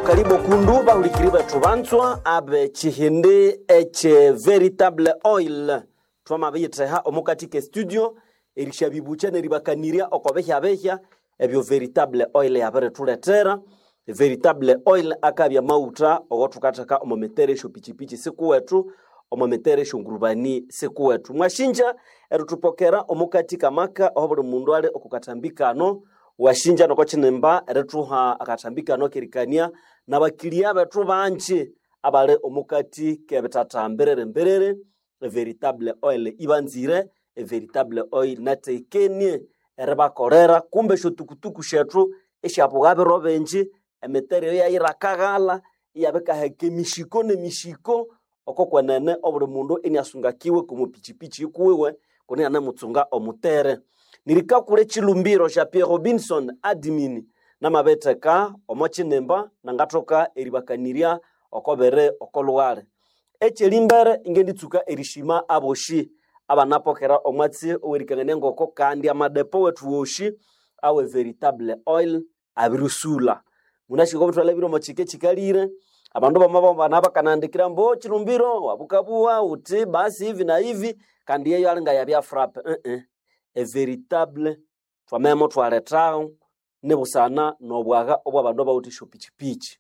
karibu kundu bahulikiri betu banzwa abe chihindi eche veritable oil twamabiyittheha omukati ke studio erisha bibucha neribakaniria okobehya-behya ebyo veritable oil yabirithuletera veritable oil akabya mauta ogotukatheka omo mitere esyo pichipichi sikuwetu omo mitere esyo ngurubani sikuwetu mwashinja eritupokera omukati kamaka oho buli mundu ali okukatambi kano washinja noko chinemba erithuha akatambi kano kerikania nabakilia bethu banji abali omukati kebithatha mbiriri mbiriri veritable oil ibanzire veritable oil natekenie eribakolera kumbe esyo tukutuku shethu esyabuga biro binji emitere eyo yayirakaghala iyabikaheka emishiko nemishiko oko kwenene obuli mundu iniasungakiwe kumupichipichi ikuwiwe kuni anemutsunga omutere nirikakule chilumbiro sha pierre robinson admin namabetheka omo chinemba nangathoka eribakaniria okobere okolugale ekyelimbere ingenditsuka erishima aboshi abanapokera omwatsi owerikangania ngoko kandi amadepo wethu woshi awe veritable oil abirisula munashika obutwala omo chike chikalire abandu bama bana bakanandikira mbo chilumbiro wabukabuwa uti basi hivi na hivi kandi yeyo alinga yabya frappe uh -uh. everitable twamemo twalethaho nibusana nobwaga obwabandu abawuthi shopichipichi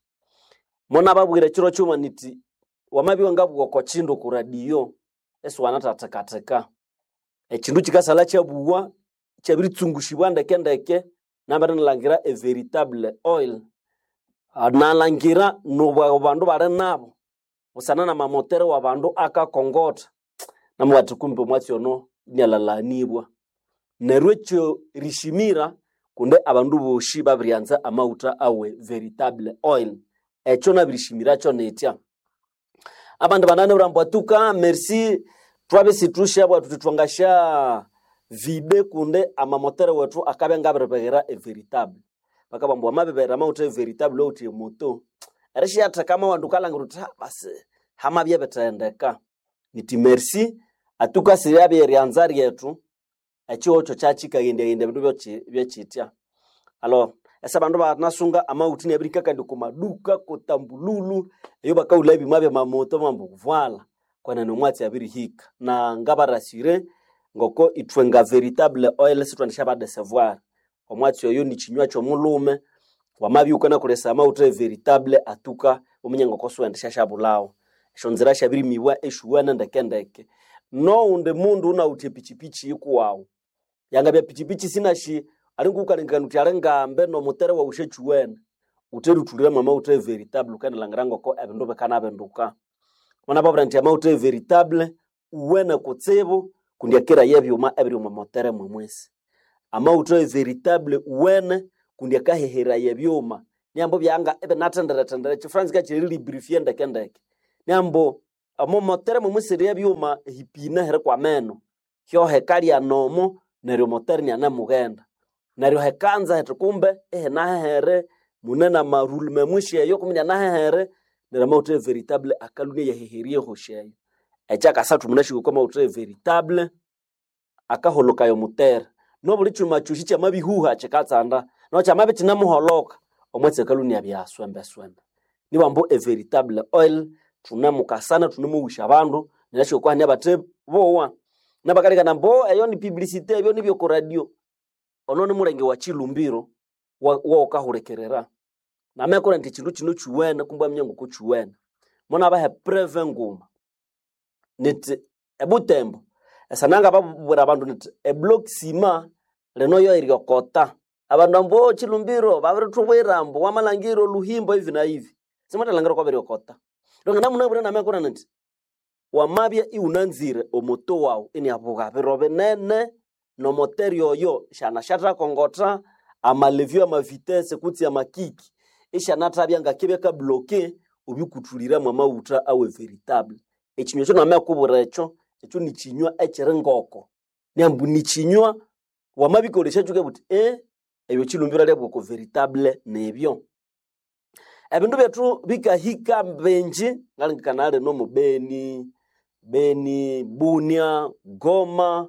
mona babwire chiro chuma niti wamabiwa ngabugha oko chindu ku radio esiwanathathekatheka echindu chikasala chabuwa chabiritsungusibwa ndeke nambere nilangira everitable oil Ah, nalangira nobwaga bandu bali nabo busana na mamotere wa bandu akakongotha namubati kumbe omwatsi ono nialalanibwa neryo ekyo rishimira kunde abandu boshi babiryanza amauta awe veritable oil ekyo nabirishimira kyo nitya abandu banane burambwatuka merci twabe situsha bwatu titwangasha vide kunde amamotere wetu akabe ngabiribehera everitable bakabamba wamabibera amauta everitable outi emoto erishiyathekama wandu kalangira uti "Ha, basi hamabye bithendeka niti merci atukasirya byeryanza ryetu ekihokyo kyakikaghendyaghendya bindu byoki- byekitya alo esa bandu banasunga amauti nebirika kandi kumaduka kutambululu eyo bakaula ebimwa byamamoto mambo vuala kwenene omwatsi abirihika na ngabarasire ngoko ithwe nga veritable oil sitwandisha badesevoir omwatsi oyo ni chinywa kyomulume wamabyuka nakulesa amauta veritable atuka omunye ngoko siwendesha shabulawo esyo nzira syabirimibwa eshuwene ndekendeke noundi mundu unawuthi epichipichi ikuwawu yanga bya pichipichi sinashi alingukalengekana uti alingambe nomutere waushe chiwene uterithulire mwa mauta veritable ukendelangira ngoko ebindu bikanabinduka mwana babura nti amauta veritable uwene kutsibu kundi akira yebyuma ebiri omwa motere mwemwesi amauta veritable uwene kundi akahehera yebyuma nyambo byanga ebinathenderethendere chifransi kachirilibrifie ndekendeke nyambo omo motere mwemwesiri yebyuma hipine heri kwa meno hyo hekalya nomo neryo motere nianemughenda neryo hekanza heti kumbe ehenahehere mune na marulu memwishi eyo kumbe nianahehere neryo amauta veritable akalunia yaheherie hosheyo ekyakasathu munashiko kwa mauta veritable akaholokayo mutere nobuli chuma chushi kyamabihuha chikatsanda no kyamabitinamuholoka omwetsi akalunia byaswembeswembe niwambo everitable oil tunamukasana tunemuwisha abandu ninashiko kwahania bate bowa nabakalekana mbo eyo ni publicite ebyo nibyo ku radio ono ni mulenge wa chilumbiro wa- waukahulekerera namekora nti chindu chino chiwene kumbwa mnyango ko chiwene mona bahe preve nguma niti ebutembo esananga babubwira abandu niti eblock sima lino yo iriokota abandu ambo chilumbiro babiritubwira mbo wamalangiro luhimbo hivi na hivi simatalangiro kwa biriokota ndongana munabwira namekora niti wamabya iwunanzire omoto wawu iniabuga biro binene nomoteri oyo shana shatakongota amalevyo amavitese kutsi amakiki ishanathabya ngakibya kabloke ubikuthuliremu amawutha awe veritable ekinywa kyo namekubwira ekyo ekyo nikinywa ekiri ngoko nyambu nikinywa wamabikolesya kyuke buti e ebyo kilumbiro lyabwoko veritable nebyo ebindu byethu bikahika binji ngalengekana lino mu beni beni bunia goma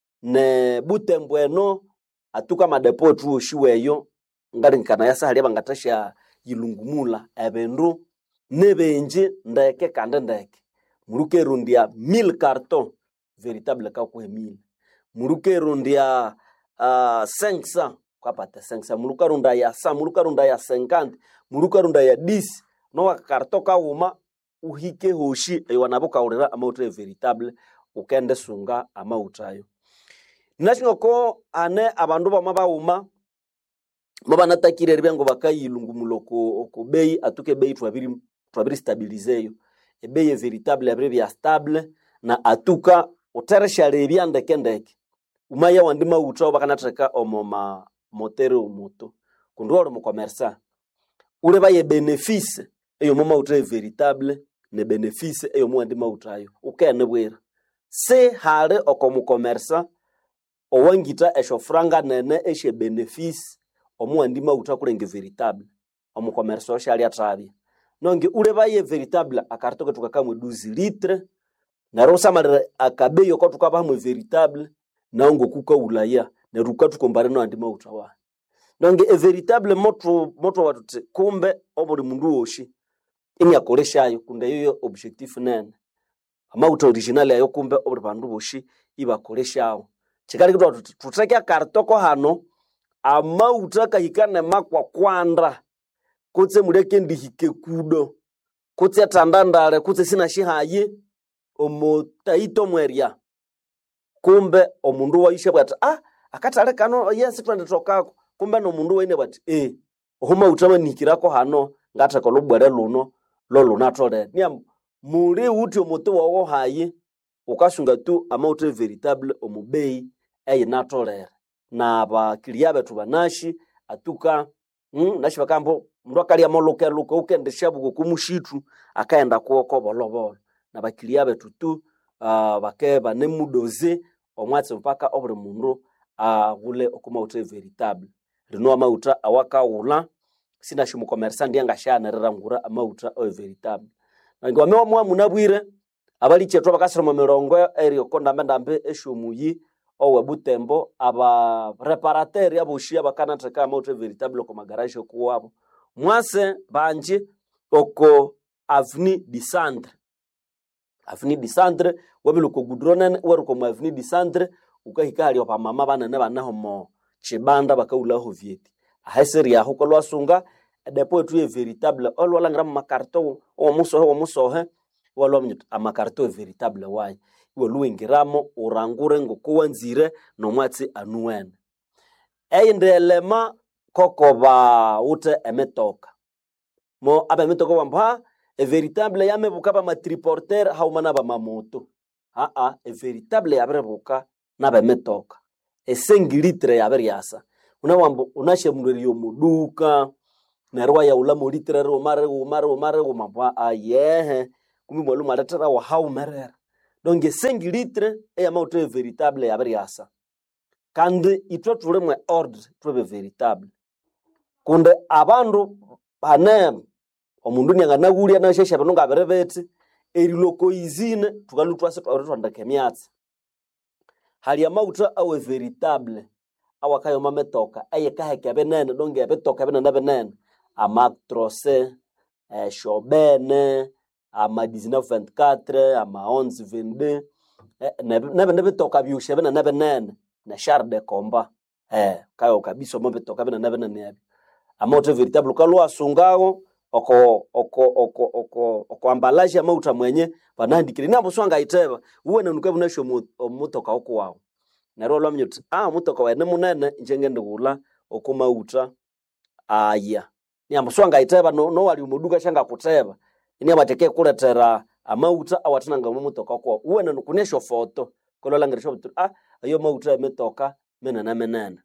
ne butembo eno atuka madepo ethu oshiweyo ngalengekana yasahalya bangathasya yilungumula ebindu nibingi ndeke kandi ndeke murukerundia mil carton veritable kakuhe mil murukerundia uh, 500 kwapata 500 murukarunda ya sa murukarunda ya 50 murukarunda ya 10 nowa karto kauma uhike hoshi ewanabo kaurira amauta veritable ukende sunga amauta ayo ninashingoko ane abandu bama bauma mabanatakire ribyango bakayilungumula oko oko bei atuke bei twabiri twabiri stabilizeyo ebei e veritable abire bya stable na atuka utereshale ebyandeke ndeke umaya wandi mauta bakanatheka omo ma motere omoto kundi oli mukomersa ule baye benefice eyo mo mauta e veritable ne benefice eyo mo wandi mauta ayo ukene bwira se hali oko mukomersa owangita esho franga nene eshe benefice omuwandi mauta kulenge veritable omukomersa oshali atravya nonge ule baye veritable akaritoke tukakamwe 12 litre naro usamalira akabeyo ko tukabahamwe veritable naongo kukaulaya neruka tukombare no andi mauta wa nonge e veritable moto moto watuti kumbe obuli mundu woshi ini akoleshayo kunde yoyo objectif nene amauta original ayo kumbe obuli bandu boshi ibakoleshawo chikali kitwa tuti tuteke akartoko hano amauta kahikane makwa kwanda kutse muleke ndihike kudo kutse tandandale kutse sina shihaye omo taito mweria kumbe omundu waishe bwati ah akatale kano yes twende tokako kumbe nomundu waine bwati eh ohuma utama nikirako hano ngatheka lubwere luno lo lunatolere nia muli uti omuti wowo haye ukasunga tu amauta veritable omubei eyinatolere na bakilia betu banashi atuka mm, nashi bakambo mndu akalya molukeluke ukendesha buko kumushitu akaenda kuoko bolobolo na bakilia betu tu uh, bake banemudoze omwatsi mpaka obuli mundu aghule uh, okumauta veritable lino amauta awakaghula sinashimukomeresa ndiye ngashanerera ngura amauta o veritable nange wamewamwa munabwire abalichetwa bakasiroma mirongo eri okondambe ndambe eshomuyi owe butembo aba reparateur aboshi abakanatheka amauta veritable oko magaraje okuwabo mwase banji oko avni disandre avni disandre wabile oko gudronene weruko mu avni disandre ukahika hali opamama banene baneho mo chibanda bakaulaho vyeti aheseri aho kolwasunga depo etu ye veritable olwalangira mu makarto omusohe omusohe walwamnyuta amakarto veritable wayi iwe luwingiramo urangure ngokuwanzire nomwatsi anuwene eyindelema koko bawute emitoka mo aba emitoka bambo ha everitable yamebuka bamatriporter hauma na bamamoto aa everitable yabirebuka nabemitoka esengilitre yabiryasa unawambo unashemulwerio muduka neryo wayaula molitre riuma riuma riuma riuma mbwa ayehe kumi mwalumu aletera wahaumerera donc esengilitre eyamauta everitable yabiryasa kandi itwe tulimwe ordre twebe veritable kundi abandu bane omundu nianganaghulya nashesha bindu ngabiribiti eriloko izine tukalu twase twandika emyatsi hali amauta awe veritable awakayoma metoka eyikaheka binene donge ebitoka binene binene amatrose eh, shobene ama 1924 ama 1122 eh, nebindi bitoka byushe binene binene na char de combat eh, kayo kabisa omo bitoka binene binene ebyo amauta veritable ukalwasungawo oko oko oko oko oko ambalaje amauta mwenye banandikire nabo swanga iteba uwene nukabunasho omutoka okuwawo neryo lwamnyuti ah mutoka wene munene njenge ndigula okumauta aya niambo swanga iteba no, no wali umuduka shanga kuteba ini abateke kuletera amauta awatinanga mu mutoka kwa uwene nukunesho foto kololangirisha butu ah ayo mauta emetoka menene menene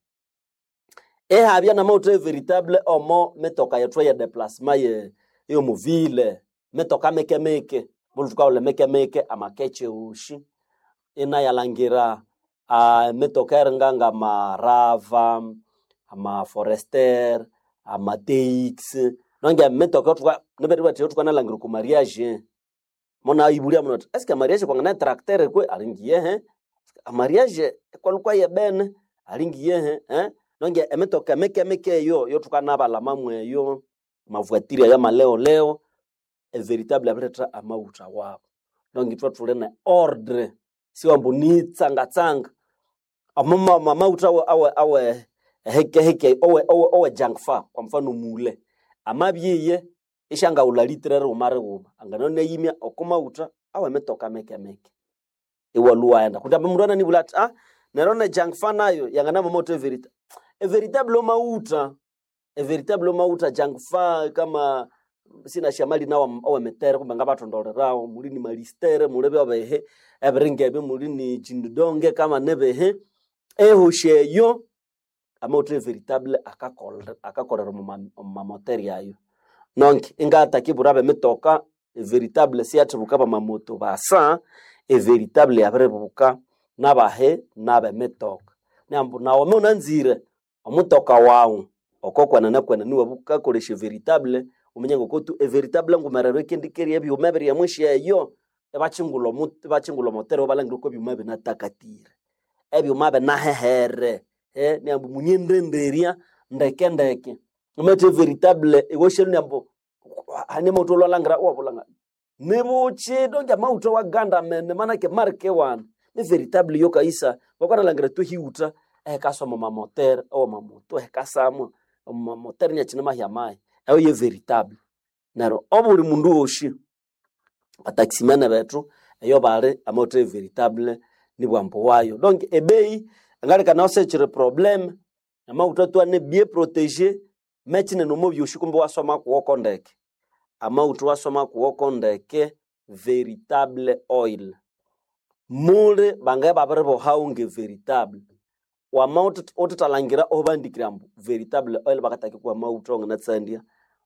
ehabya na mauta veritable omo metoka yetwa ya déplacement ye yo muvile metoka meke meke bulu tukaule meke meke amakeche ushi ina yalangira uh, metoka eringanga amarava amaforester amateix nonge metoka tuka nebere bati tuka nalangira ku mariage mona ibulia mona eske mariage kwa ngana tracteur kwe alingiye he mariage kwa lukwa ye bene alingiye he eh nonge emetoka meke meke yo yo tukanabala mamwe yo mavuatiria ya maleo leo everitable avireta amauta wavo nongitwa tule ne ordre siwambu ni tsanga tsanga amama mamauta awe awe awe heke heke owe owe owe junk fa kwa mfano mule amabyiye ishanga ulalitirere umare uma anganone yimya okomauta awe metoka meke meke iwaluwaenda kuti apa mundu ananivula ati ah nerone junk fa nayo yangana mamoto everita everitable mauta everitable mauta junk fa kama sina shamali nawo owemetere kumbe ngavatondolerawo muli ni malistere muli vyavehe eviringeve muli ni jindidonge kama nevehe ehosheyo amauta veritable akakolera akakolera mumamoteri ayo nonke ingataki burave mitoka veritable siathibuka bamamoto basa everitable yabiribuka nabahe nabemitoka nambu nawome unanzire omutoka wawu okokwana nakwana niwe bukakolesha veritable umenye ngokutu everitable ngumerero ekendikeria ebyuma biri emwishi eyo ebachingula omu- ebachingula omotero balangire ko ebyuma binatakatire ebyuma binahehere eh, niambu munyendenderia ndeke ndeke umete veritable iwoshelu niambu hani mauto lwalangira wabulanga nibuchi donge mauto wa ganda mene manake marke wana ni veritable yo kaisa wakwanalangira tu hiuta ehekasoma mamotere owo mamoto ehekasamwa mamotere niachine mahia mai eyo ye veritable nero obuli mundu woshi bataximene betu eyo bali amauto veritable ni bwambo wayo donc ebei angalika naosechere problème amauta tu ane bien protégé mechine nomo byoshi kumbe wasoma kuwoko ndeke amauta wasoma kuwoko ndeke veritable oil muli bangaye babiri bohaunge veritable wamauta otitalangira obandikira mbu veritable oil bakataki kuwa mauta ongenatsandia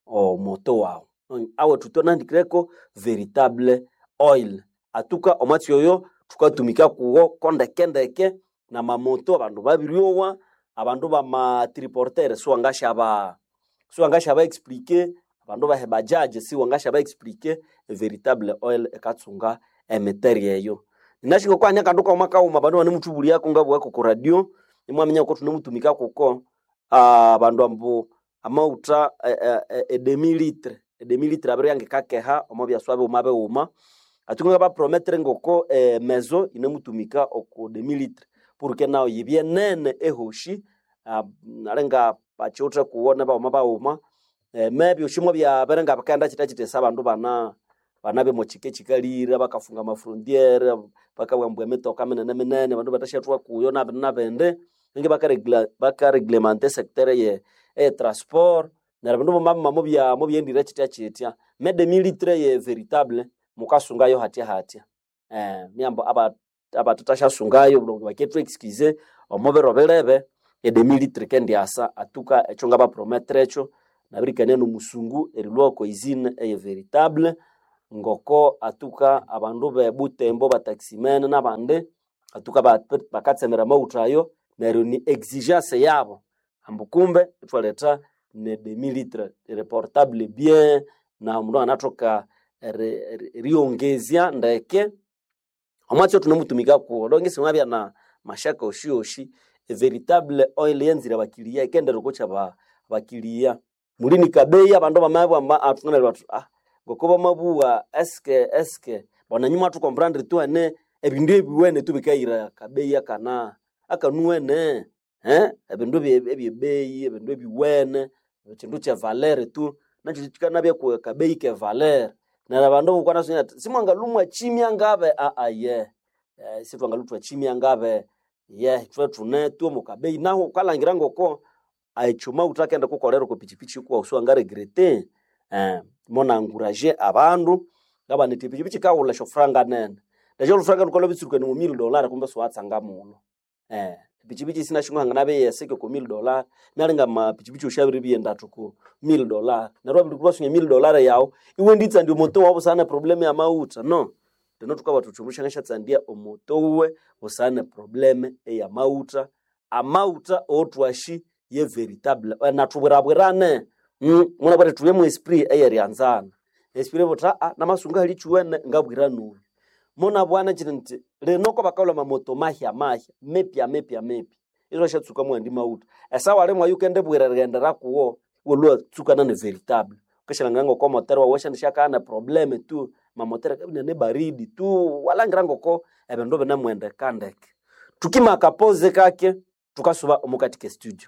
omoto wawu awe tutonandikireko veritable oil atuka omwatsi oyo tukatumika kuwo kondekendeke na mamoto abandu babiryowa abandu bamatriportere siwangashaba siwangashaba explike abandu bahe bajaje siwangashaba explike veritable oil ekatsunga emiteri eyo ninashinga kwanya kandu kauma kauma abandu banemutubulia kungabwako ku radio nimwamenya ko tunemutumika kuko ah, abandu ambu amauta eh, eh, eh, edemilitre edemilitre abiri yange kakeha omo byaswa biuma biuma atunga baprometre ngoko eh, mezo inemutumika oku demilitre porque nao yibye nene ehoshi ah, nalenga bachiutre kuwona bauma bauma eh, mebi ushimwa byabere nga bakaenda chita chitesa abandu bana bana bemochike chikalira bakafunga mafrontiere bakabwambwa emitoka minene minene abandu batashatwa kuyo nabindi nabindi ninge bakaregla- bakareglemente sectere ye e transport nera bindu bamama mubya mubyendire chitya chitya mede militre ye veritable mukasungayo hatya hatya eh myambo aba abatutashyasungayo bulungu bakethu excuse omubiro bilebe ede militre kendiasa atuka echo nga baprometre echo nabirikania nomusungu erilwako izine eye veritable ngoko atuka abandu bebutembo bataximene nabandi atuka ba- bakatsemera mautayo neryo ni exigence yabo ambu kumbe itwaleta ne demilitre reportable bien na mundu anatoka ri- ri- riongezya ndeke omwatsi tunemutumika kuwo donge simwabya na mashaka oshioshi veritable oil yenzire bakilia ikendere kucha ba bakilia mulini kabeya abandu bamabwa atunganira batu ah ngoko bamabuwa eske eske bona nyuma tukomprendre tu ane ebindu ebiwene tubikaira kabeya kana akanuwene eh ebindu ebye- ebyebeyi ebindu ebiwene ekindu kye valere tu nakyo kikanabya ku kabeyi ke valere nera bandu bukwana sunya simwangalumwa chimya ngabe a a ye eh, sitwangalutwa chimya ngabe ye twe tune tu mukabeyi naho ukalangira ngoko aichuma utakenda kukolera ku pichipichi kuwa usiwanga regrete eh, mona anguraje abandu ngaba niti pichipichi kaula shofranga nene ndacho lufranga nukola bitsurukene mu 1000 dollar kumbe swatsanga muno eh pichipichi sina shingwanga nabe yeseke ku 1000 dollar nalinga ma pichipichi ushabiri biyendatu ku 1000 dollar narwa bili kubasunye 1000 dollar yawo iwe nditsa ndio moto wabo sana problem ya mauta no tino tukaba tuchumusha ngasha tsandia omoto uwe usane problem ya mauta amauta otwashi ye veritable Eh, natubwirabwirane mm, muna bari tuye mu esprit eyerianzana esprit bota ah, namasunga hali chuwene ngabwira nuyu muna bwana chiri nti linoko bakaula mamoto mahya mahya mepya mepya mepya izo shatsuka mwandi mauta esawa limwe yukende bwira rigende rakuwo wolwa tsukana ne veritable ukishalangirango ko motere wawesha nishakana probleme tu mamotere kabinene baridi tu walangirango ko ebindu binemwende kandeke tukima akapoze kake tukasuba omukatike studio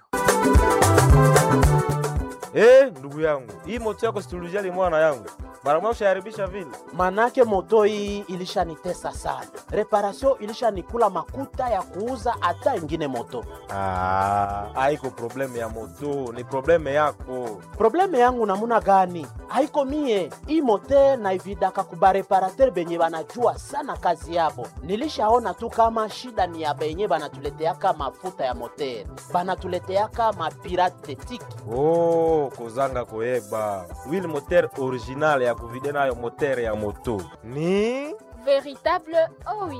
Eh, ndugu yangu, hii moto yako situlujali mwana yangu, mara moja ushaharibisha vile. manake moto hii ilishanitesa sana, reparation ilishanikula makuta ya kuuza hata ingine moto. Ah, haiko probleme ya moto, ni probleme yako. Probleme yangu namuna gani? Haiko mie hii mote naividaka kubareparater benye banajua sana kazi yabo. Nilishaona tu kama shida ni ya benye banatuleteaka mafuta ya moter, banatuleteaka mapirate detiki Oh, kozanga koyeba wili moteur original ya kuvide nayo moteur ya moto ni Véritable OI.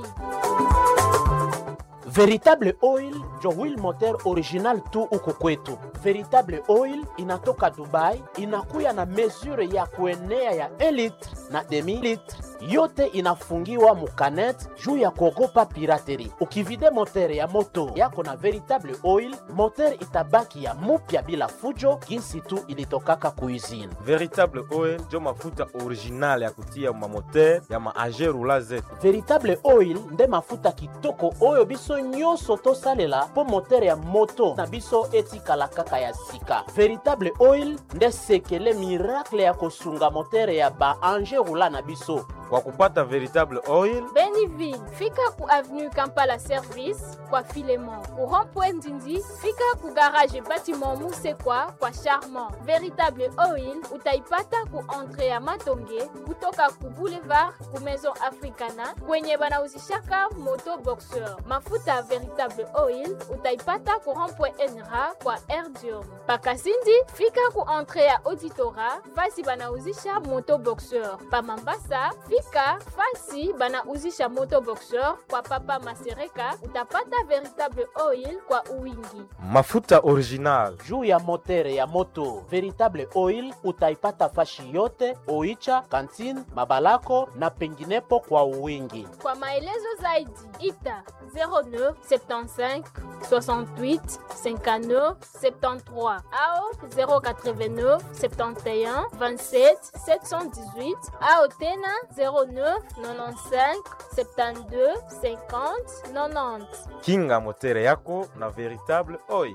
Veritable Oil njo wheel moteur original tu huku kwetu. Veritable Oil inatoka Dubai, inakuya na mesure ya kuenea ya 1 litre na demi litre, yote inafungiwa mukanet juu ya kuogopa pirateri. Ukivide moteur ya moto yako na Veritable Oil, moteur itabaki ya mupya bila fujo, jinsi tu ilitokaka kuizini. veritable oil njo mafuta original ya kutia mamoteur ya maage rula zetu veritable oil nde mafuta kitoko oyo biso nyonso tosalela mpo motere ya moto na biso etikala kaka ya sika veritable oil nde sekele miracle ya kosunga motere ya baange rula na biso kwa kupata veritable oil Beniville, fika ku avenue Kampala Service kwa Filemon. Ku rond-point Ndindi, fika ku garage bâtiment Musekwa kwa Charmant. Véritable Oil utaipata ku entrée ya Matonge kutoka ku boulevard ku Maison Africana kwenye banauzishaka moto boxeur. Mafuta ya Véritable Oil utaipata ku rond-point Enra kwa Erdium. Pakasindi, fika ku entrée ya Auditora fasi banauzisha moto boxeur. Pa Mambasa, fika fasi banauzisha moto boxeur kwa Papa Masereka utapata Véritable Oil kwa uwingi. mafuta original juu ya motere ya moto veritable oil utaipata fashi yote oicha kantine mabalako na penginepo kwa uwingi Kwa maelezo zaidi ita 09 75 68 59 73 au 089 71 27 718 au tena 09 95 72 50 90. kinga motere yako na veritable oil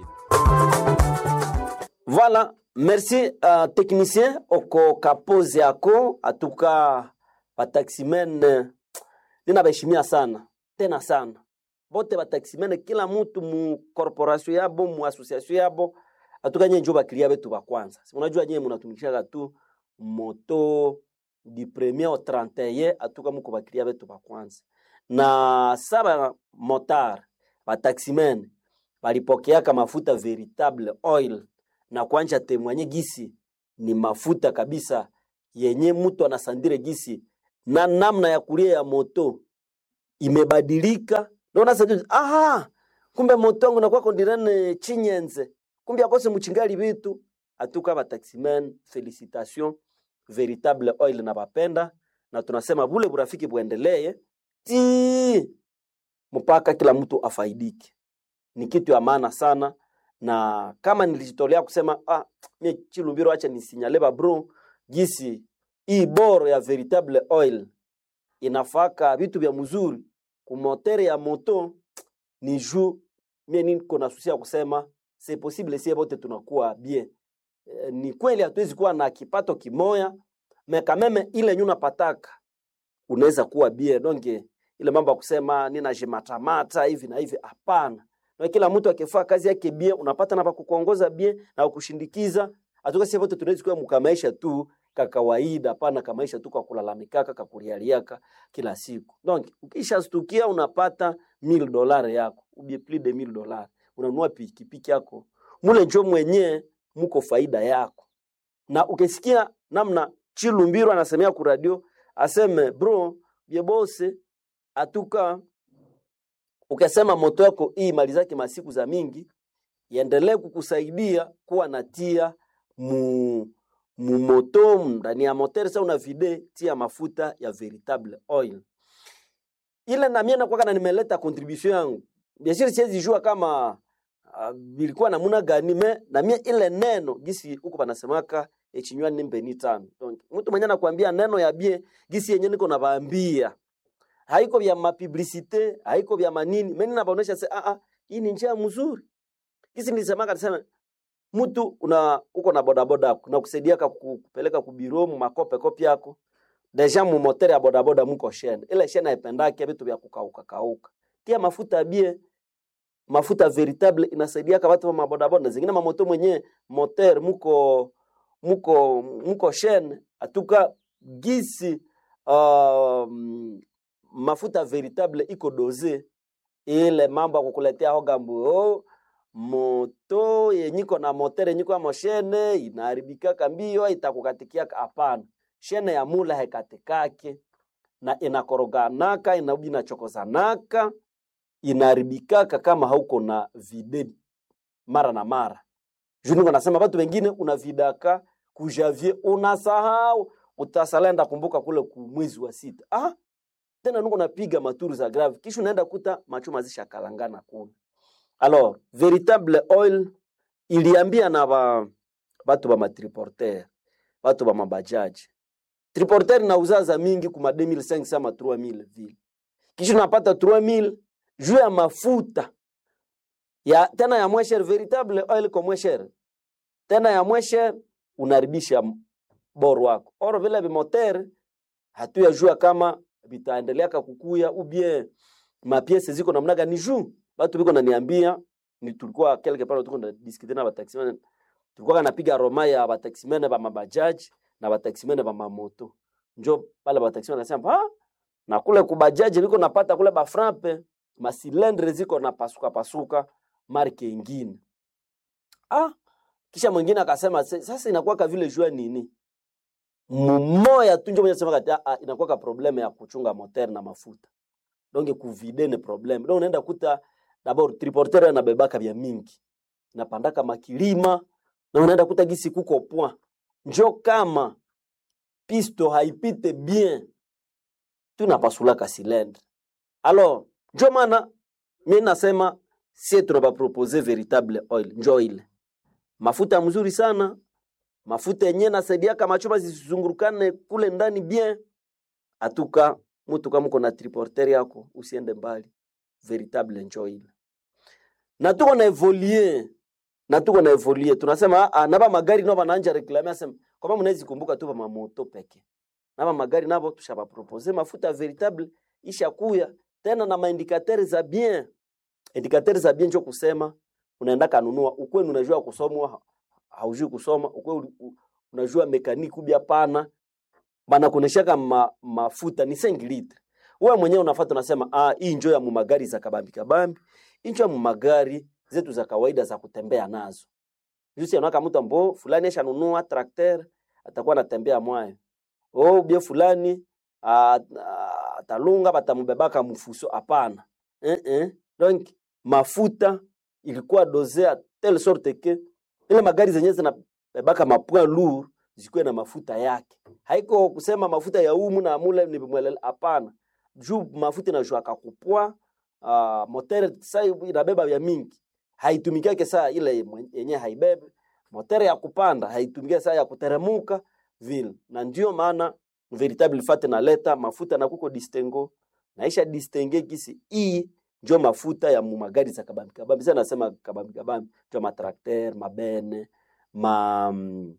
Voilà, merci uh, technicien oko kapozi yako atuka bataximen eh, ninabaheshimia sana tena sana bote bataximen kila mutu mu corporation yabo mu association yabo atuka nye njo bakilia betu ba kwanza Si unajua nye munatumikishaka tu moto du premier au 31 atuka muko bakilia betu ba kwanza na saba motar bataximen balipokeaka mafuta veritable oil na kwanja temwanye gisi ni mafuta kabisa yenye mtu anasandire gisi na namna ya kulia ya moto imebadilika naona sasa aha kumbe moto wangu nakuwa kondirene chinyenze kumbe akose muchingali bitu atuka ba taximen felicitation veritable oil na bapenda na tunasema bule burafiki buendelee ti mpaka kila mtu afaidike ni kitu ya maana sana na kama nilijitolea kusema ah, mie Chilumbiro, acha nisinyale ba bro gisi hii boro ya veritable oil inafaka vitu vya mzuri kumotere ya moto ni juu mie niko na susi ya kusema c'est possible sie bote tunakuwa bien e, ni kweli hatuwezi kuwa na kipato kimoya mekameme ile nyuna pataka unaweza kuwa bien donge ile mambo ya kusema nina jimatamata hivi na hivi hapana na kila mtu akifaa kazi yake bien unapata na pakukuongoza bien na kukushindikiza atuka sisi wote tunaweza kuwa mkamaisha tu ka kawaida hapana kamaisha tu kwa kulalamikaka kakulialiaka kila siku donc ukishastukia unapata 1000 dollars yako ubie plus de 1000 dollars unanunua pikipiki yako mule njo mwenyewe muko faida yako na ukisikia namna Chilumbiro anasemea ku radio aseme bro byebose atuka ukasema moto yako hii mali zake masiku za mingi iendelee kukusaidia kuwa natia mu mumoto ndani ya moteur sa una vide tia mafuta ya veritable oil ile na mie nakwaka na nimeleta contribution yangu biashara siwezi jua kama uh, bilikuwa namuna gani me na mie ile neno gisi huko panasemaka echinywani ni mbeni tano donc mtu mwenye anakuambia neno ya bie gisi yenye niko nabaambia haiko vya mapublicite haiko vya manini mimi nabaonesha se ah ah hii ni njia mzuri gisi nilisemaka nisema mtu una uko na bodaboda yako na kusaidia kupeleka kubiro mu makope kopi yako deja mu moteur ya bodaboda muko shene ile shene haipendake vitu vya kukauka kauka tia mafuta bie mafuta veritable inasaidia kwa watu wa mabodaboda zingine mamoto mwenye moteur muko muko muko shene atuka gisi um, mafuta veritable iko doze ile mambo ya kukuletea hogambu oh, moto yenyiko na motere yenyiko ya moshene inaharibikaka mbio itakukatikiaka hapana shene ya mula hekatikake na inakoroganaka inaudi inachokozanaka inaharibikaka kama hauko na vide mara na mara juniko nasema watu wengine unavidaka kujavie unasahau utasalenda kumbuka kule kumwezi wa sita ah tena nuko napiga maturu za grave kisha unaenda kuta machuma zisha kalangana kule alors véritable oil iliambia na ba batu ba matriporter batu ba mabajaji triporter nauza za mingi kuma 2500 ama 3000 vile kisha unapata 3000 juu ya mafuta ya tena ya mwesher véritable oil kwa mwesher tena ya mwesher unaribisha boro wako oro vile bimoter hatuyajua kama vitaendeleaka kukuya ubie mapiese ziko namna gani juu batu biko naniambia ni tulikuwa quelque part tuko na discuter na bataximene tulikuwa napiga roma ya bataximene ba mabajaji na bataximene ba mamoto njo pale bataximene nasema ah na kule kubajaji biko napata kule ba frappe masilendre ziko na pasuka pasuka marke ingine ah kisha mwingine akasema sasa inakuwa vile jua nini mmoya tu njo mwenye sema kati ah, inakuwa ka probleme ya kuchunga moteur na mafuta donc kuvide ni probleme donc unaenda kuta d'abord triporteur anabebaka vya mingi napandaka makilima na unaenda kuta gisi kuko point njo kama pisto haipite bien tunapasulaka silendre alors njo maana mi nasema sie tunabapropose veritable oil njo ile mafuta mzuri sana mafuta yenye nasaidiaka machuma zisizungurukane kule ndani bien atuka mutu kama uko na triporter yako usiende mbali veritable njo ile na tuko na evolie na tuko na evolie tunasema ah, naba magari nabo banaanja reklame asema kama mnawezi kumbuka tu ba moto peke naba magari nabo tushaba propose mafuta veritable ishakuya tena na maindikateur za bien indikateur za bien njo kusema unaenda kanunua ukwenu unajua kusomwa haujui kusoma ukwe unajua mekaniki ubia pana bana kuneshaka ma, mafuta ni 5 litre wewe mwenyewe unafuata unasema ah hii njoo ya mumagari za kabambi kabambi incho ya mumagari zetu za kawaida za kutembea nazo jusi anaka mtu ambo fulani ashanunua trakter atakuwa anatembea mwayo oh bie fulani atalunga batamubebaka mfuso hapana eh eh donc mafuta ilikuwa dosea telle sorte que ile magari zenyewe zinabebaka mapoint lourd zikuwe na mafuta yake haiko kusema mafuta ya umu na mule ni mwelele hapana juu mafuta inashuaka kupwa uh, motere sai inabeba vya mingi haitumikiake saa ile yenye haibebe motere ya kupanda haitumikia saa ya kuteremuka vile na ndio maana veritable fate naleta mafuta na kuko distengo naisha distenge kisi hii njo mafuta ya mumagari za kabambi kabambi sasa nasema kabambi kabambi njo matrakter mabene ma mm,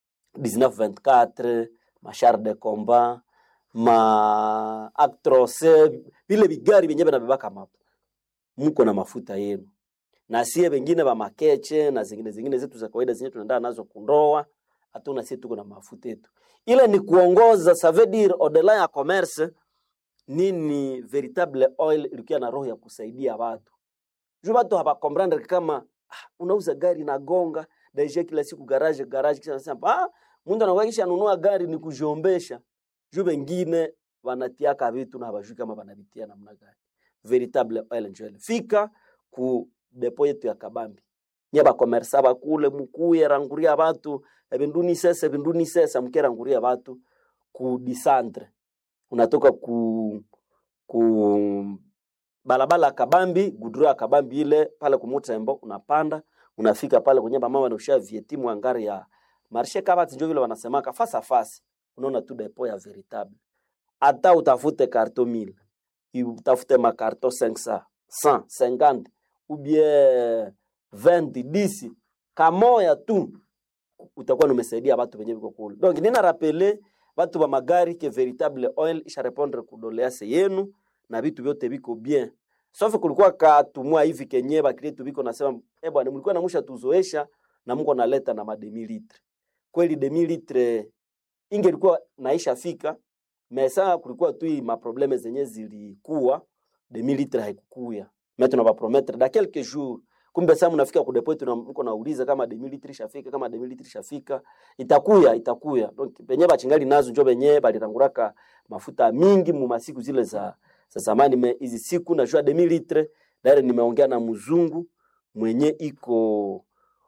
1924 machar de combat ma actros vile vigari vyenyewe vinabebaka mapo mko na mafuta yenu na sie wengine ba makeche na zingine zingine zetu za kawaida zenye tunaenda nazo kundoa hatuna sie tuko na mafuta yetu ile ni kuongoza ça veut dire au-delà ya commerce nini veritable oil ilikuwa na roho ya kusaidia watu juu watu hawakomprendre kama ah, unauza gari na gonga daisha kila siku garage garage kisha nasema ah mtu anakuwa kisha nunua gari ni kujiombesha juu wengine wanatiaka vitu na hawajui kama wanavitia namna gani veritable oil and oil fika ku depo yetu ya kabambi nye bakomersa bakule mukuye ranguria batu ebinduni sesa ebinduni sesa mkeranguria batu ku disantre unatoka ku ku balabala kabambi gudura ya kabambi ile pale kumutembo unapanda unafika pale kwenye mama wanausha vietimu angari ya marshe kabati njo vile wanasemaka fasa fasi unaona tu depo ya veritable hata utafute karto 1000 utafute makarto 500 100 50 ou bien 20 10 kamoya tu utakuwa numesaidia watu wenye viko kule donc nina rapele watu wa magari ke veritable oil isha répondre kudolease yenu na vitu vyote viko bien sauf kulikuwa katumwa hivi kenye bakritu biko nasema eh bwana mlikuwa namusha tuzoesha na Mungu analeta na mademi litre kweli demi litre ingelikuwa naisha fika mesa kulikuwa tu hii maprobleme zenye zilikuwa demi litre haikukuya mais tunabapromettre da quelques jours kumbe sasa mnafika ku depot tuna mko nauliza kama demi litre ishafika kama demi litre ishafika itakuya itakuya donc penye bachingali nazo njo benye balitanguraka mafuta mingi mu masiku zile za za zamani me hizi siku najua demi litre dare nimeongea na mzungu mwenye iko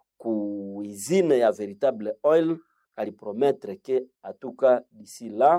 ku izine ya veritable oil alipromettre ke atuka d'ici là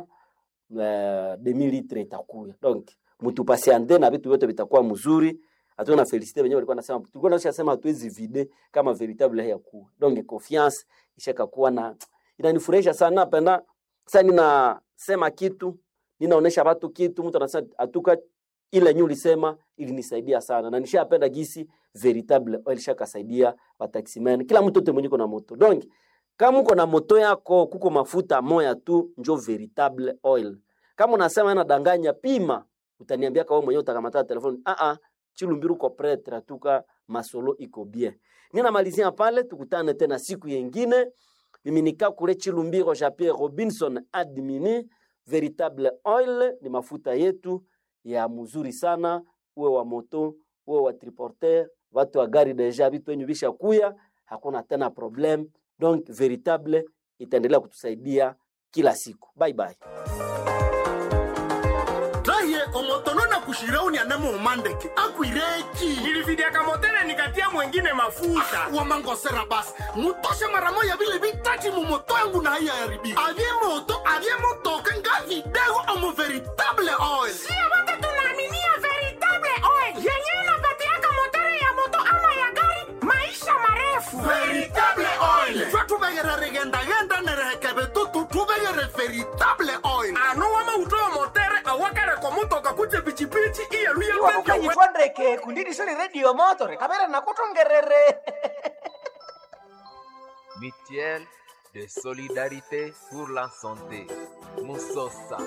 uh, demi litre itakuya donc mutupasiande na vitu vyote vitakuwa mzuri hatuna felicite wenyewe walikuwa nasema tulikuwa nasema sema hatuwezi vide kama veritable haya kuwa donc confiance ishaka kuwa na inanifurahisha sana penda sasa ninasema kitu ninaonesha watu kitu mtu anasema atuka ile nyu ulisema ilinisaidia sana na nishapenda gisi veritable oil shakasaidia wataximen kila mtu yote mwenye na moto donc kama uko na moto yako kuko mafuta moya tu njo veritable oil kama unasema nadanganya pima utaniambia kama mwenyewe utakamata telefoni ah ah chilumbiru ko pretre atuka masolo iko bien ninamalizia pale tukutane tena siku yengine mimi nika kule chilumbiro ja Pierre Robinson admini veritable oil ni mafuta yetu ya mzuri sana uwe wa moto uwe wa triporter watu wa gari deja vitu wenyu bisha kuya hakuna tena problem donc veritable itaendelea kutusaidia kila siku bye bye raye omotono na kushirauni anamo umandeke akwireki nilividiaka motele nikatia mwengine mafuta wamangosera basi mutoshe mara moya vile vitati mumoto yangu na haiya yaribika avye moto avye motoka nga vidego omo veritable oil sio wote tunaaminia veritable oil yenyewe inapatiaka motori ya moto ama ya gari maisha marefu veritable oil jwa tuvegere rigendagenda nerehekeve tutu tuvegere veritable oil ano wamautoyo motere awakareko mutoka kuje pichipichi iyeluye wakukanyitwandeke kundidisoni redio motore kamera nakutongerere Mutuelle de solidarité pour la santé. Musosa.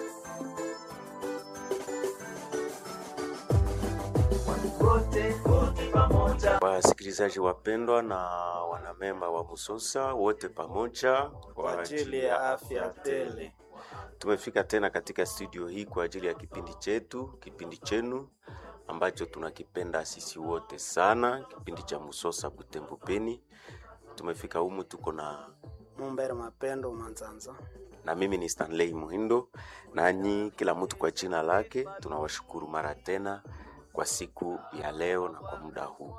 Wasikilizaji wapendwa na wanamemba wa Musosa wote pamoja kwa ajili ya afya tele. Tumefika tena katika studio hii kwa ajili ya kipindi chetu, kipindi chenu ambacho tunakipenda sisi wote sana, kipindi cha Musosa Butembo Beni. Tumefika humu tuko na Mumbere Mapendo Manzanza na mimi ni Stanley Muhindo, nanyi kila mtu kwa jina lake. Tunawashukuru mara tena kwa siku ya leo na kwa muda huu.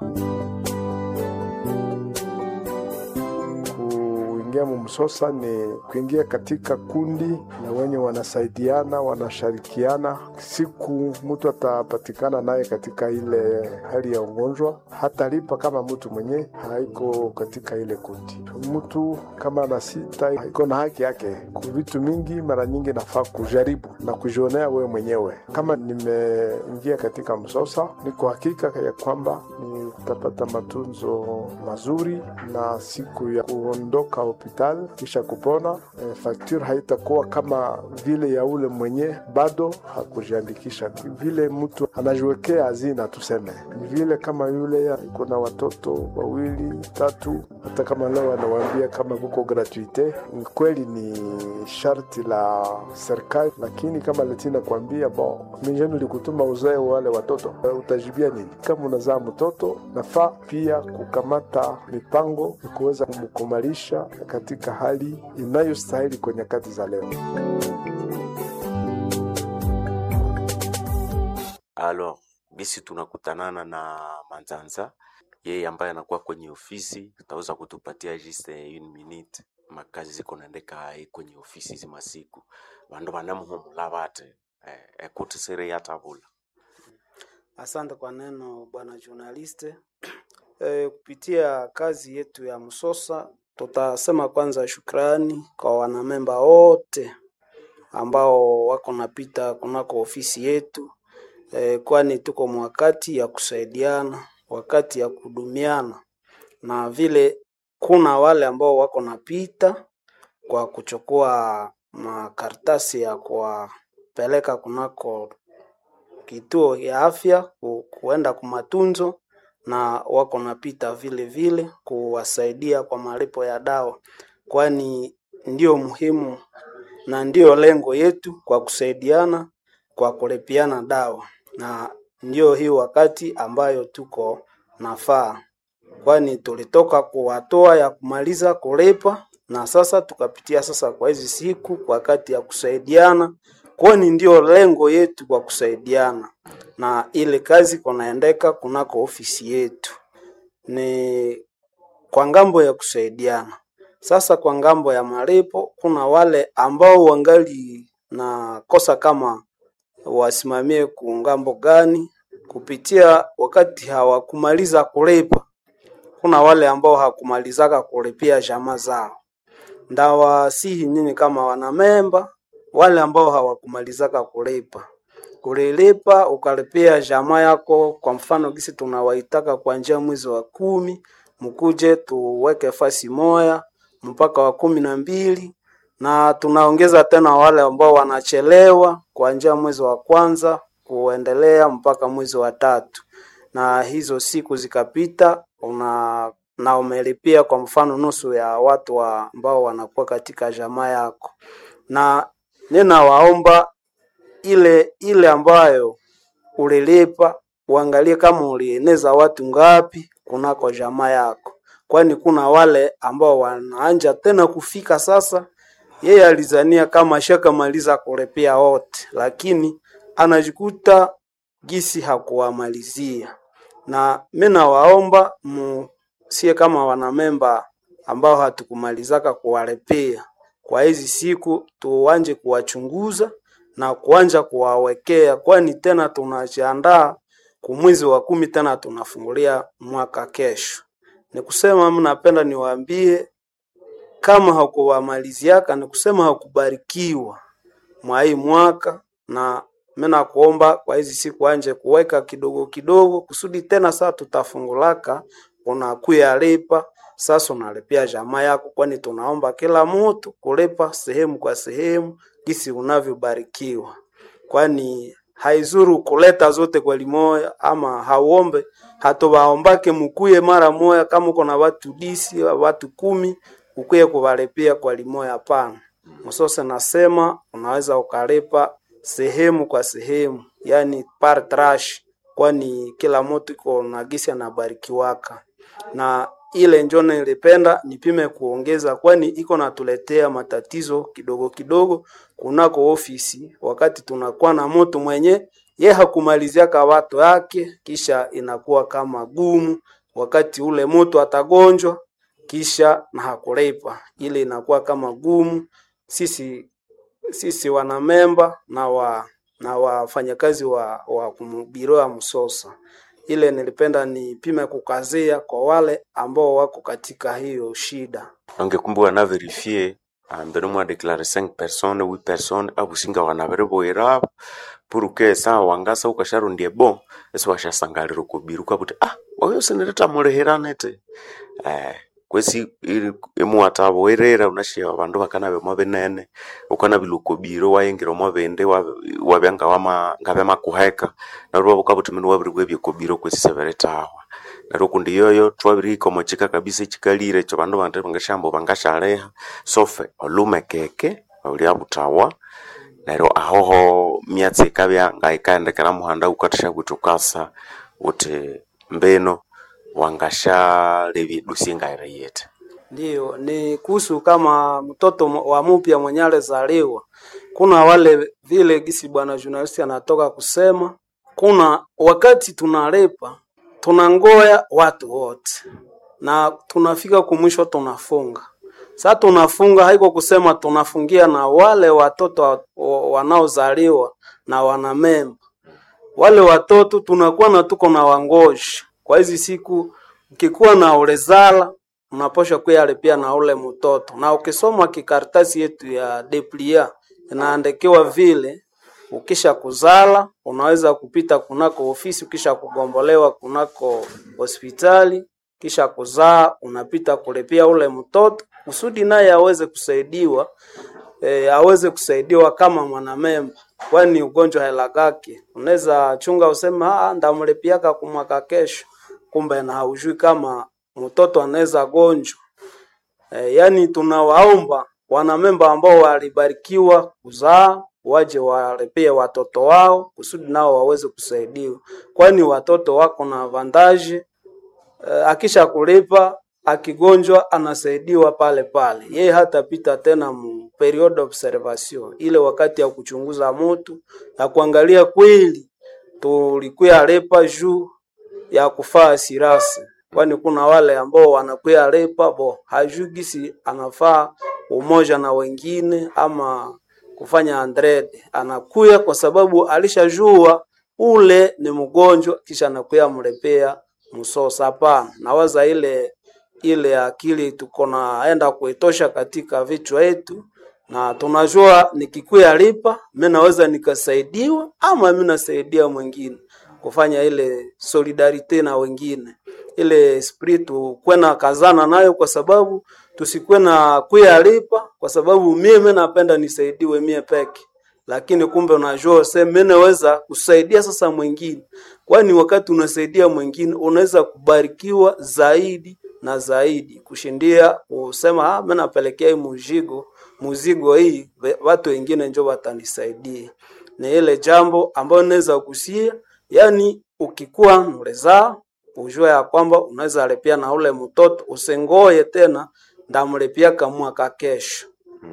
Kuingia mumsosa ni kuingia katika kundi na wenye wanasaidiana, wanashirikiana. Siku mtu atapatikana naye katika ile hali ya ugonjwa, hatalipa kama mtu mwenye haiko katika ile kundi. Mtu kama ana sita iko na haki yake ku vitu mingi. Mara nyingi nafaa kujaribu na kujionea wewe mwenyewe. Kama nimeingia katika msosa, niko hakika ya kwamba nitapata matunzo mazuri na siku ya kuondoka hospitali kisha kupona, e, fakture haitakuwa kama vile ya ule mwenye bado hakujiandikisha. Vile mtu anajiwekea hazina, tuseme ni vile kama yule iko na watoto wawili tatu, hata kama leo anawaambia kama kuko gratuite, kweli ni sharti la serikali, lakini kama letina kuambia bo mijeni likutuma uzae wale watoto, utajibia nini? Kama unazaa mtoto, nafaa pia kukamata mipango ya kuweza kumkumalisha katika hali inayostahili kwa nyakati za leo. Alors, bisi tunakutanana na Manzanza, yeye ambaye anakuwa kwenye ofisi, utaweza kutupatia just une minute makazi ziko naendeka kwenye ofisi zima siku vandu vanamuhumula vate eh, ekuti siri yatavula Asante kwa neno bwana journaliste. E, kupitia kazi yetu ya Msosa tutasema kwanza shukrani kwa wanamemba wote ambao wako napita kunako ofisi yetu e, kwani tuko mwakati ya kusaidiana, wakati ya kuhudumiana, na vile kuna wale ambao wako napita kwa kuchukua makaratasi ya kuwapeleka kunako kituo ya afya ku, kuenda kumatunzo na wako napita vile vile kuwasaidia kwa malipo ya dawa, kwani ndio muhimu na ndio lengo yetu kwa kusaidiana kwa kulipiana dawa, na ndio hii wakati ambayo tuko nafaa, kwani tulitoka kuwatoa ya kumaliza kulipa na sasa tukapitia sasa kwa hizi siku kwa wakati ya kusaidiana, kwani ndio lengo yetu kwa kusaidiana, na ile kazi kunaendeka kunako ofisi yetu ni kwa ngambo ya kusaidiana. Sasa kwa ngambo ya malipo, kuna wale ambao wangali na kosa kama wasimamie kungambo gani kupitia wakati hawakumaliza kulipa. Kuna wale ambao hawakumalizaka kulipia jamaa zao, ndawasihi nyinyi kama wanamemba, wale ambao hawakumalizaka kulipa kulilipa ukalipia jamaa yako, kwa mfano gisi tunawaitaka kuanzia mwezi wa kumi, mkuje tuweke fasi moya mpaka wa kumi na mbili na tunaongeza tena wale ambao wanachelewa kuanzia mwezi wa kwanza kuendelea mpaka mwezi wa tatu, na hizo siku zikapita una na umelipia kwa mfano nusu ya watu wa ambao wanakuwa katika jamaa yako, na ninawaomba ile ile ambayo ulilipa uangalie kama ulieneza watu ngapi kunako jamaa yako, kwani kuna wale ambao wanaanja tena kufika sasa. Yeye alizania kama ashakamaliza kulipia wote, lakini anajikuta gisi hakuwamalizia. Na mimi nawaomba musie kama wanamemba ambao hatukumalizaka kuwalipia kwa hizi siku, tuanje kuwachunguza na kuanja kuwawekea, kwani tena tunajiandaa kumwezi wa kumi, tena tunafungulia mwaka kesho. Ni kusema mnapenda niwaambie kama hakuwamaliziaka, ni kusema hakubarikiwa mwa hii mwaka, na mimi nakuomba kwa hizi siku anje kuweka kidogo kidogo, kusudi tena saa tutafungulaka unakuya lipa sasa, unalipia jamaa yako, kwani tunaomba kila mtu kulipa sehemu kwa sehemu gisi unavyobarikiwa, kwani haizuru kuleta zote kwa limoya, ama hauombe hatobaombake mukuye mara moya. Kama uko na watu disi watu kumi ukuye kuvalipia kwa limoya, hapana. Msose nasema unaweza ukalipa sehemu kwa sehemu, yani par trash, kwani kila mtu iko na gisi anabarikiwaka na ile njo nilipenda nipime kuongeza, kwani iko natuletea matatizo kidogo kidogo kunako ofisi, wakati tunakuwa na mtu mwenye ye hakumaliziaka watu yake, kisha inakuwa kama gumu wakati ule mtu atagonjwa kisha na hakulipa, ile inakuwa kama gumu. Sisi sisi wanamemba na wa na wafanyakazi wa, wa biro ya Msosa ile nilipenda nipime kukazia kwa wale ambao wako katika hiyo shida. ongekumbu wana verifie mbere mwa declare 5 personnes 8 personnes abusinga wana bere boira pour que sa wangasa ukasharundie bon esi washasangalira kubiru kwabuti ah oyo sinireta mulihiranete eh kwesi imuwatabo werera unashia abandu bakana bemwa benene ukana biluko biro wayengira mwa bende wabyanga wama ngabe makuheka narwo bukabuti minu wabiri bwe byoko kwesi seberetawa narwo kundi yoyo twabiri komo chika kabisa chikalire cho bandu bande bangashambo bangashaleha sofe olume keke ulya butawa neryo ahoho myatsi ikabya ngaikaendekera muhanda ukatisha kutukasa uti mbeno wangashalebya dusi ngaire yete Ndiyo, ni kuhusu kama mtoto wa mupya mwenye alizaliwa. Kuna wale vile gisi bwana journalist anatoka kusema, kuna wakati tunalepa tunangoya watu wote na tunafika kumwisho tunafunga. Sasa tunafunga haiko kusema tunafungia na wale watoto wanaozaliwa na wanamemba. Wale watoto tunakuwa na tuko na wangoji kwa hizi siku, ukikuwa na ulezala unaposha kuyalipia na ule mtoto, na ukisoma kikaratasi yetu ya deplia inaandikiwa vile ukisha kuzala unaweza kupita kunako ofisi, ukisha kugombolewa kunako hospitali, kisha kuzaa unapita kulipia ule mtoto kusudi naye aweze kusaidiwa e, aweze kusaidiwa kama mwanamemba, kwani ugonjwa hela gake unaweza chunga useme ah, ndamlipiaka kumwaka kesho, kumbe na haujui kama mtoto anaweza gonjwa. E, yani tunawaomba wanamemba ambao walibarikiwa kuzaa waje walipie watoto wao kusudi nao waweze kusaidiwa, kwani watoto wako na avantaji e, akisha kulipa akigonjwa anasaidiwa pale pale, yeye hatapita tena mu period observation, ile wakati ya kuchunguza mtu ya kuangalia kweli tulikuya lepa juu ya kufaa sirasi, kwani kuna wale ambao wanakuya lepa bo hajui gisi anafaa umoja na wengine ama kufanya andrede, anakuya kwa sababu alishajua ule ni mgonjwa, kisha anakuya mlepea msosa. Hapana, nawaza ile ile akili tuko naenda kuitosha katika vichwa yetu, na tunajua nikikuya lipa mimi naweza nikasaidiwa ama mimi nasaidia mwingine kufanya ile solidarite na wengine, ile esprit tukwe na kazana nayo, kwa sababu tusikwe na kuya lipa kwa sababu mimi napenda nisaidiwe mie peke lakini kumbe unajua se mimi naweza kusaidia sasa mwingine, kwani wakati unasaidia mwingine unaweza kubarikiwa zaidi na zaidi kushindia kusema ah, mimi napelekea hii muzigo muzigo hii ve- watu wengine njo watanisaidia. Ni ile jambo ambayo naweza kusia, yani ukikuwa mlezaa ujue ya kwamba unaweza lipia na ule mtoto, usingoye tena ndamlipia kamwaka kesho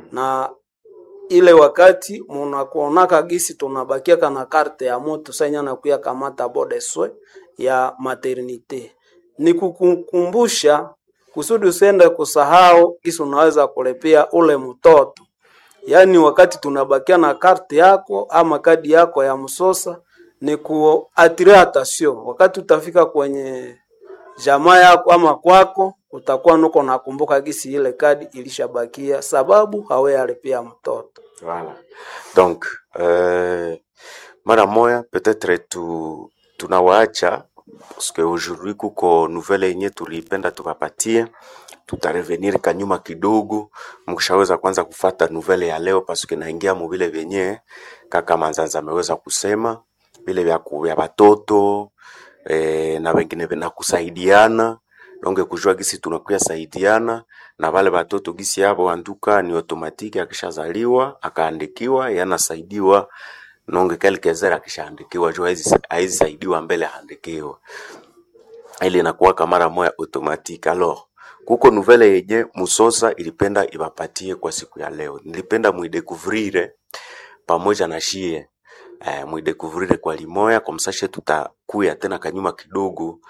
na ile wakati munakuonaka gisi tunabakiaka na karte ya moto sanya nakuya kamata bodeswe ya maternite ni kukukumbusha kusudi usiende kusahau gisi unaweza kulipia ule mtoto yaani wakati tunabakia na karte yako ama kadi yako ya msosa ni kuatire attention wakati utafika kwenye jamaa yako ama kwako utakuwa nuko nakumbuka gisi ile kadi ilishabakia sababu hawe alipia mtoto Voilà. Donc, euh, mara moya peut-être tu tunawaacha parce que aujourd'hui kuko nouvelle yenye tulipenda tuwapatie, tutarevenir kanyuma kidogo, mkishaweza kwanza kufata nouvelle ya leo parce que naingia mu vile vyenye kaka Manzanza ameweza kusema vile vya ku- vya watoto eh, na wengine na kusaidiana donge kujua gisi tunakuya saidiana na wale watoto gisi yabo anduka ni automatiki, akishazaliwa akaandikiwa yanasaidiwa nonge quelques heures akishaandikiwa juu haizi haizi saidiwa mbele aandikiwa ile inakuwa mara moya automatique. Alors kuko nouvelle yenye Musosa ilipenda ibapatie kwa siku ya leo, nilipenda muidekuvrire pamoja na shie eh, muidekuvrire kwa limoya kwa msashe, tutakuya tena kanyuma kidogo